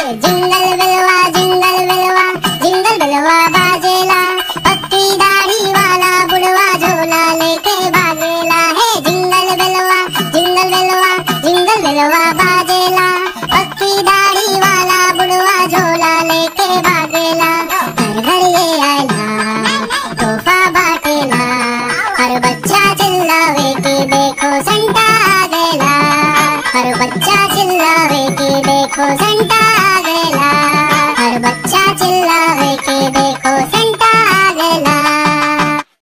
jingle बिलवा jingle बिलवा jingle बिलवा बाजेला पक्की दाढ़ी वाला बुढ़वा झोला लेके भागेला है जिंगल बिलवा जिंगल बिलवा जिंगल बिलवा बाजेला पक्की दाढ़ी वाला बुढ़वा झोला लेके भागेला घर घर ये आयला तोहफा बाटेला हर बच्चा चिल्लावे कि देखो संता आ गएला हर बच्चा चिल्लावे कि देखो संता आ गएला हर बच्चा चिल्लावे कि देखो